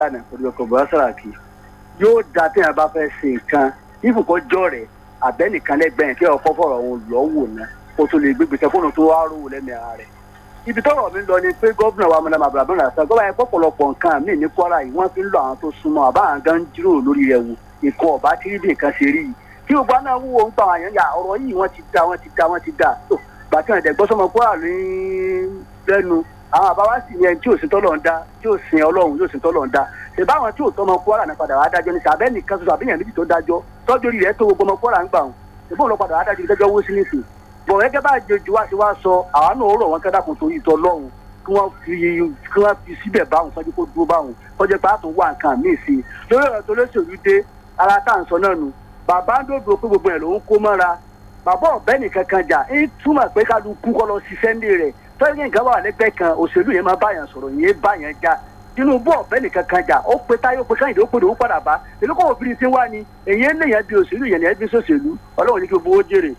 lánàá pẹ̀lú ọkọ̀ bọ́lá sàràkí yóò da tí yàrá bá fẹ́ ṣe nǹkan ìfòkó jọ rẹ̀ àbẹ́nìkan lẹ́gbẹ̀ẹ́ kí ọkọ̀ fọ̀rọ̀ òun lọ́ wò ná kó tó lè gbégbèsè fóònù tó wá rò lẹ́mìí ara rẹ̀ ibi tọ́rọ̀ mi lọ ni pé gómìnà wa mọ̀nà màbúrà bọ́lá sọ gọ́bà yẹn pọ̀pọ̀lọpọ̀ nǹkan míì ní kwara yìí wọ́n fi ń lọ àwọn tó súnmọ́ àbá àwọn gan jíròrò lórí rẹ̀ wò nǹkan ọ̀bá tí rí bí nǹkan ṣe rí yìí kí gbogbo àná wúwo ń pa àwọn àyàn yà ọ̀rọ̀ yìí wọ́n ti da wọ́n ti da wọ́n ti da tó gbàtí wọn dẹ̀gbọ́ sọmọ kwara ní lẹ́nu àwọn àbáwá sì ni ẹni tí ò sí tọ́lọ̀ ń dá tí ò sin ọlọ́run yóò sin tọ́lọ̀ ń dá ṣe báwọn tí ò tọmọ kwara náà padà wá dájọ́ ní sàbẹ́ nìkan ṣoṣo àbíyàn méjì tó dájọ́ tọ́jú orí rẹ̀ tó gbogbo ọmọ kwara ń gbà wọn ṣùgbọ́n lọ padà wá dájọ́ ìdájọ́ owó sí nìsín bọ̀ gẹ́gẹ́ bá jẹjú wá sí wá sọ àwa náà ó rọ̀ wọ́n kẹ́dàkùn torí ìtọ́ lọ́run kí wọ́n fi kí wọ́n fi síbẹ̀ báwọn sọ́jú kó dúró báwọn kọjá pé àtún wà nǹkan míì sí i lórí ọ̀rọ̀ tó lóṣèlú dé ara tá à ń sọ náà nù bàbá ń dòdò pé gbogbo ẹ̀ ló ń kó mọ́ra bàbá ọ̀bẹ nìkan kan jà ń túmọ̀ pé kálukú kọ́ lọ ṣiṣẹ́ ńlẹ̀ rẹ̀ tọ́jú nǹkan wà lẹ́gbẹ̀ẹ́ kan òṣèlú yẹn máa báyàn sọ̀rọ̀ yẹn báyàn já tinubu ọ̀bẹ nìkan kan jà ó pe táyé ó pe káyìndé ó pe lòún padà bá èlú kò obìnrin tí ń wá ni èyí ń lèyàn bí òṣèlú yẹn ní ẹbí sòṣèlú ọlọ́run ní kí gbogbo ó jèrè.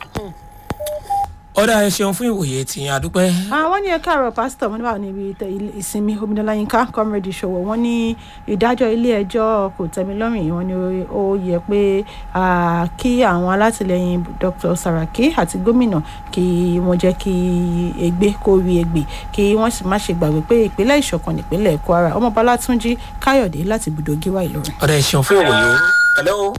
ọ̀dà ẹ ṣeun fún ìwòye tìyẹn àdúpẹ́. àwọn ní ẹ káàárọ̀ pásítọ̀ wọn níbà níbi ìsinmi omidọ́lá yínká comrade ìṣòwò wọn ní ìdájọ́ ilé ẹjọ́ kò tẹ́mi lọ́rùn yìí wọn ni ó yẹ pé kí àwọn alátìlẹyìn dr saraki àti gómìnà kí wọ́n jẹ́ kí ègbé kó rí ègbè kí wọ́n sì má ṣe gbàgbé pé ìpínlẹ̀ ìṣọ̀kan nípínlẹ̀ kwara ọmọọba látúnjí káyọ̀dé láti ibùdó gíwá ìlọrin. ọ̀dà ẹ ṣeun fún ìwòye. hello.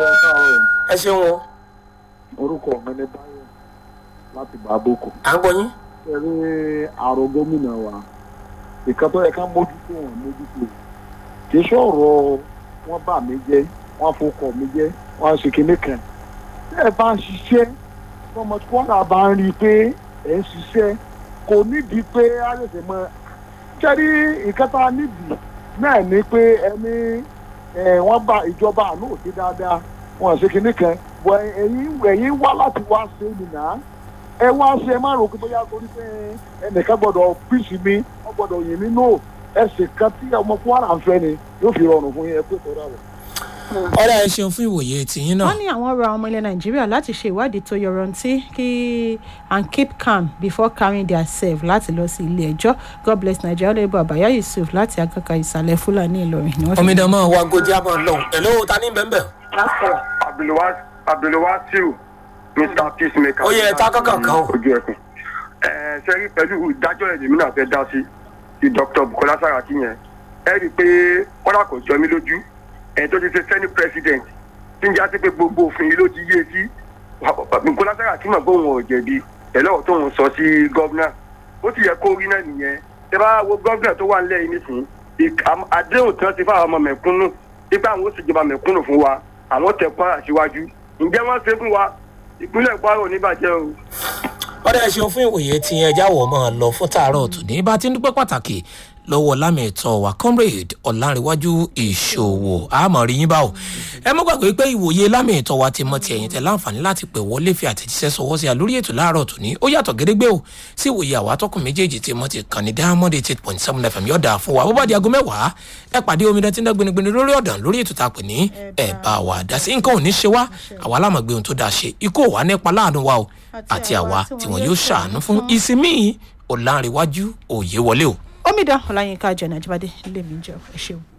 ẹ ṣeun o. orúkọ mi ni báyọ̀ láti bá boko. à ń gbọ́ yín. ṣe rí àrò gómìnà wa ìkan tó yẹ ká mójútó wọn mójútó kì í ṣọ̀rọ̀ wọn bà mí jẹ́ wọn fọkọ̀ mi jẹ́ wọn ṣe kinní kan tí ẹ bá ń ṣiṣẹ́ ọmọ tí wọ́n bá ń rí i pé ẹ̀ ń ṣiṣẹ́ kò nídìí pé á lè ṣe mọ́ ṣe rí ìkan tá a nídìí náà ni pé ẹni wọ́n bá ìjọba àánú òsì dáadáa wọn ṣe kinní kan ẹ̀yìn wá láti wá ṣe nìyà ẹ wá ṣe ẹ má rò pé bóyá torí pé ẹnìkan gbọdọ̀ píìsì mi wọ́n gbọdọ̀ yìn mí nò ẹsẹ̀ kan tí ọmọ kwara ń fẹ́ ni yóò fi rọrùn fún yín ẹ pé tọ́ra rẹ̀. ọ̀dà ẹ ṣeun fún ìwòye tìyín náà. wọ́n ní àwọn ọ̀rọ̀ àwọn ọmọ ilẹ̀ nàìjíríà láti ṣe ìwádìí tó yọrantí kí and keep calm before carrying their self láti lọ sí ilé ẹjọ́ god bless nigeria olóyìnbó àbáyá yusuf láti akẹ́kọ̀ọ́ ìsàlẹ̀ fúlàní ìlọrin ni wọ́n fi. omidan máa wá gojì àmọ́ lọ́hùn ẹ̀ ló ta ní bẹ́ẹ̀ bẹ́ẹ̀. abdulwasil mr peacemaker. ó yẹ ẹ̀ta kankan kan o. ojú ẹkùn ẹ ṣe rí pẹ̀lú ìdájọ́ ẹ̀ lèmi náà fẹ́ dá sí ti dr bukola saraki yẹn ẹ rí i pé kọ́lá kò jọ mí lójú ẹ̀ tó ti ṣe senate president tí ń já sí pé gbogbo òfin yìí ló ti yé sí bukola saraki mọ̀ pé òun ò jẹ̀bi ẹ̀lọ́wọ́ tó ń sọ sí gọ́vnà ó sì yẹ kó rí náà nìyẹn tẹ bá wo gọ́vnà tó wà nílẹ̀ yìí nísìnyí àdéhùn tí wọ́n ti fáwọn ọmọ mẹ̀kúnnù nípa àwọn ó sì jọba mẹ̀kúnnù fún wa àwọn tẹ̀ kwara síwájú ǹjẹ́ wọ́n ṣe fún wa ìpínlẹ̀ kwara ò ní bàjẹ́ o. ọ̀dà ẹ ṣeun fún ìwòye tí ẹ jáwọ́ máa lọ fún tààrọ̀ tòní bá ti ń dúpẹ́ pàtàkì lọ́wọ́ lámẹ̀tọ́ wa comrade ọ̀làǹrẹ̀wájú ìṣòwò àmọ́ rí yín báwò ẹ mọ́ gbàgbé pé ìwòye lámẹ̀tọ́ wa ti mọ ti ẹ̀yìn tẹ láǹfààní láti pè wọlé fi àtẹ̀jíṣẹ́ sọwọ́ sí a lórí ètò láàárọ̀ tòní ó yàtọ̀ gédégbé o sí ìwòye àwọn atọ́kùn méjèèjì tí mo ti kàn ní diamond eight point seven fm yọ̀dà fún wa bó bá di aago mẹ́wàá ẹ pàdé omidan tí ń dá gbinigbini lórí ọ̀dàn lórí ètò tá a pè ní ẹ̀ bá wa dá sí nǹkan ò ní ṣe wá àwa lámàgbé ohun tó dáa ṣe ikú ò wá nípa láàánú wa o àti àwa tí wọn yóò ṣàánú fún ìsinmi ọ̀làǹrẹ̀wájú òye wọlé o omidan ọláyínká jẹ nàìjíríà lèmi jẹ ẹ ṣeun.